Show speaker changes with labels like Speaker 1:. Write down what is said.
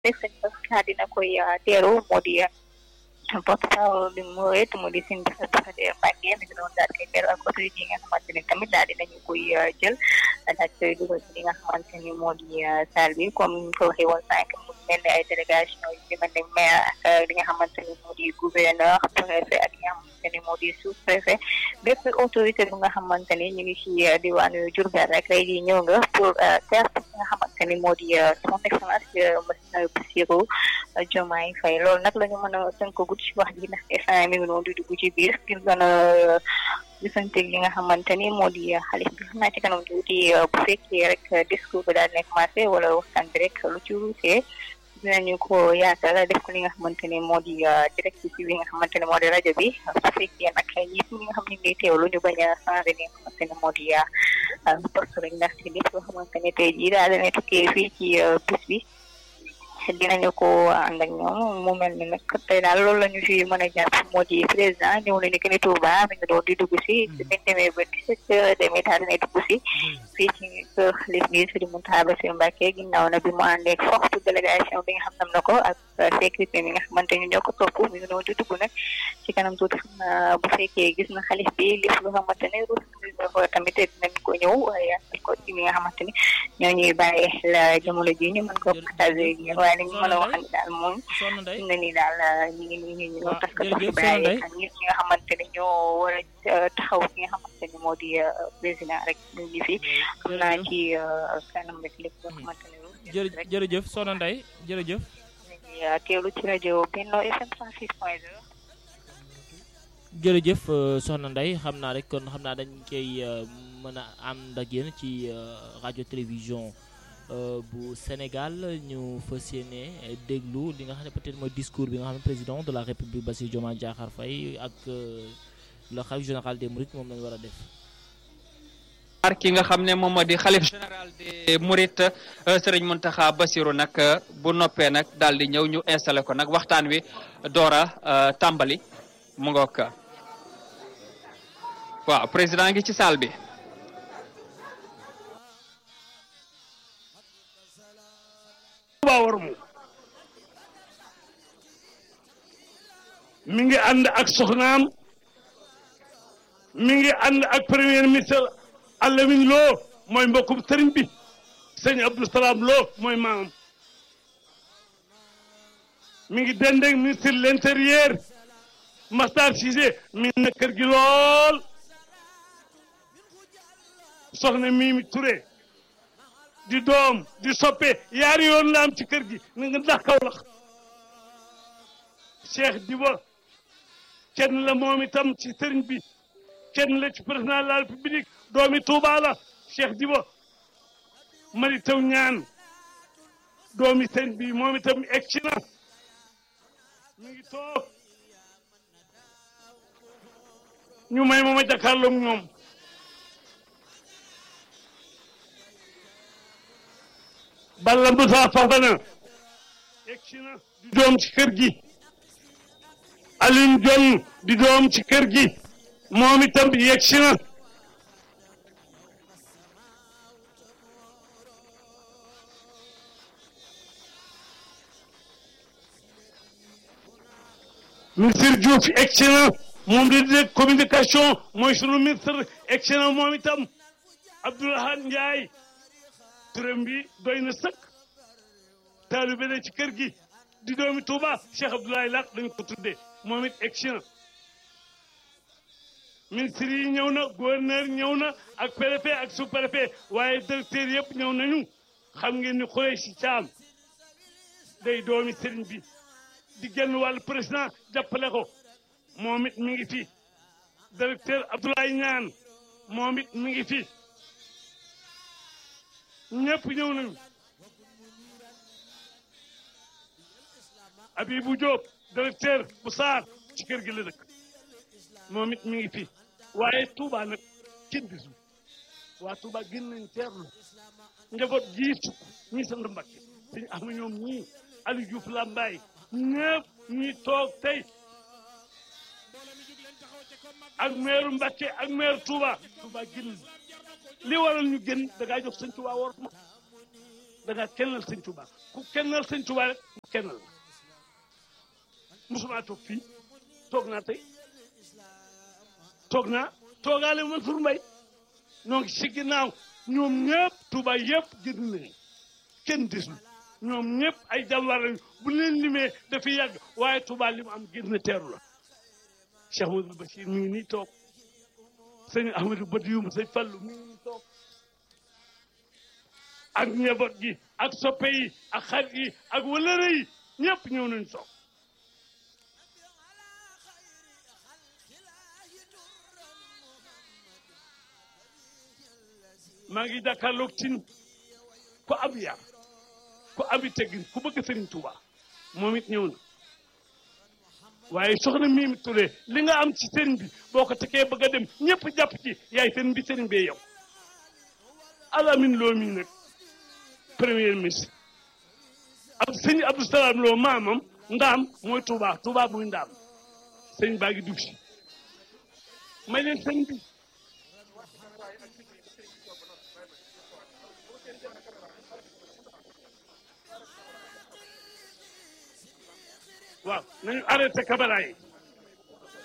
Speaker 1: rek sëñ Bass dina koy teeru moo di porte-parole bi mu wéet mu di Sëñ Bass Bassirou Mbacké mi ngi doon daal koy teeru ak autorité yi nga xamante ni tamit daal dinañu koy jël daal koy dugal ci li nga xamante ni moo di salle bi comme ni ko waxee woon sànq mu mel ni ay délégation yu ci mel ni maire ak li nga xamante ni moo di gouverneur préfet ak li nga xamante ni moo di sous préfet bépp autorité bi nga xamante ni ñu ngi ci diwaanu Diourbel rek lay di ñëw nga pour teertu li nga xamante ni moo di son excellence monsieur Bassirou Diomaye Faye loolu nag la ñu mën a tënk gudd ci wax ji ndax instant mi ngi noonu di dugg ci biir ngir gën a gisanteeg li nga xamante ni moo di xalif bi xam naa ci kanam tuuti bu fekkee rek discours bi daal nekk commencé wala waxtaan bi rek lu ci ruusee dinañu ko yaatal def ko li nga xamante ni moo di direct ci bi nga xamante ni moo di rajo bi su fekkee nag ñëpp ñi nga xam ne ngi teewlu ñu bañ a changé li nga xamante ni moo di poste rek ndax ci lépp loo xamante ni tey jii daal dana tukkee fii ci bis bi dinañu ko ànd ak ñoom mu mel ni nag tey daal loolu la ñu fi mën a jàpp moo di président ñëw na ni que ni Touba mi ngi doon di dugg si biñ demee ba dix-sept heures demee daal dinay dugg si fii ci kër xalif bi Sëriñ Mountakha Bassirou Mbacké ginnaaw na bi mu àndee forte délégation bi nga xam nam na ko ak sécurité mi nga xamante ni ñoo ko topp mi ngi doon di dugg nag ci kanam tuuti xam na bu fekkee gis na xalif bi lépp lu xamante ne rus ko tamit dinañ ko ñëw waaye ko ci mi nga xamante ni ñoo ñuy bàyyi la jamono ji ñu mën ko partagé waaye li ñu mën a waxal daal moom fi ne nii daal ñu ngi ñu ngi ñu parce que soxna Baye ak ñi nga xamante ne ñoo war a taxaw ki nga xamante ni moo di président rek ñu ngi fi xam naa ci kanam rek lépp loo xamante ne
Speaker 2: jërëjëf jërëjëf soxna Ndeye jërëjëf
Speaker 1: teewlu ci rajo Benno FM 106 point 0
Speaker 2: jërëjëf soxna Ndeye xam naa rek kon xam naa dañ koy mën a ànd ak yéen ci rajo télévision bu Sénégal ñu fas yéene déglu li nga xam ne peut-être mooy discours bi nga xam ne président de la République Bassirou Diomaye Diakhar Faye ak le khalife général des Mourides moom lañu war a def
Speaker 3: ar ki nga xam ne moom moo di xalif général des Mourides Serigne Mountakha Bassirou nag bu noppee nag daal di ñëw ñu installé ko nag waxtaan wi doora tàmbali mu ngoog waaw président ngi ci salle bi
Speaker 4: war mu mi ngi ànd ak soxnaam mi ngi ànd ak premier ministre Alamin Lo mooy mbokkum sëriñ bi sëñ Abdou Salam Lo mooy maamam mi ngi dendeeg ministre de l'intérieur Masstar Cissé mi ngi na kër gi lool soxna Mimi Touré di doom di soppe yaari yoon la am ci kër gi na nga ndax Kawlax Cheikh Diba kenn la moom itam ci sëriñ bi kenn la ci président de la république doomi Touba la Cheikh Diba mari taw ñaan doomi sëriñ bi moom itam egg ci na mi ngi toog ñu may ma ma jàkkaarloog ñoom Balla Moussa Fafana egg ci na di doom ci kër gi Alioune Diong di doom ci kër gi moom itam yegg si na ministre Diouf egg si na moom di dégg communication mooy sunu ministre egg si na moom itam Abdoulaye Ndiaye turam bi doy na sëkk taalibe la ci kër gi di doomi Touba Cheikh Abdoulaye Lat dañu ko tuddee moom it egg si na ministre yi ñëw na gouverneur ñëw na ak préfet ak sous préfet waaye directeur yëpp ñëw nañu xam ngeen ni xuree si caam day doomi sëriñ bi di genn wàllu président jàppale ko moom it mi ngi fi directeur Abdoulaye Ñaan moom it mi ngi fi ñëpp ñëw nañu Abibou Diop directeur bu Saar ci kër gi la dëkk moom it mi ngi fi waaye Touba nag kenn gisul waa Touba gën nañ teerlu njaboot gii sukk ñi sant Mbakke suñu am ñoom ñii Aliou Diouf Lambaye ñëpp ñi toog tey ak meeru Mbakke ak meeru Touba Touba gën li waral ñu gën da ngaa jox sëñ Touba war ma da ngaa kennal sëñ Tuubaa ku kennal sëñ Tuubaa rek mu kennal la musuma toog fii toog naa tey toog naa toogaale Mansour Mbaye ñoo ngi si ginnaaw ñoom ñëpp Tuubaa yëpp génn nañu kenn desul ñoom ñëpp ay jàmbaar lañu bu leen limee dafay yàgg waaye Tuubaa li mu am génn teeru la Cheikh Amadou Bachir mi ngi nii toog sëñ Ahmadou Badiou sëñ Fallu mi ngi nii toog ak njaboot gi ak soppe yi ak xarit yi ak wëlëre yi ñëpp ñëw nañu toog maa ngi jàkkaarloog tin ko ab yar ko abi teggin ku bëgg Sëriñ Tuuba moom it ñëw na waaye soxna Mimi Touré li nga am ci sëriñ bi boo ko tekee bëgg a dem ñëpp jàpp ci yaay sëriñ bi sëriñ bee yow alamin loo mi nag premier ministre ab sëñ Abdou Salaam loo maamam ndaam mooy Touba Touba muy ndaam sëñ baa ngi dugg si may leen sëñ bi waaw nañu arrêté caméra yi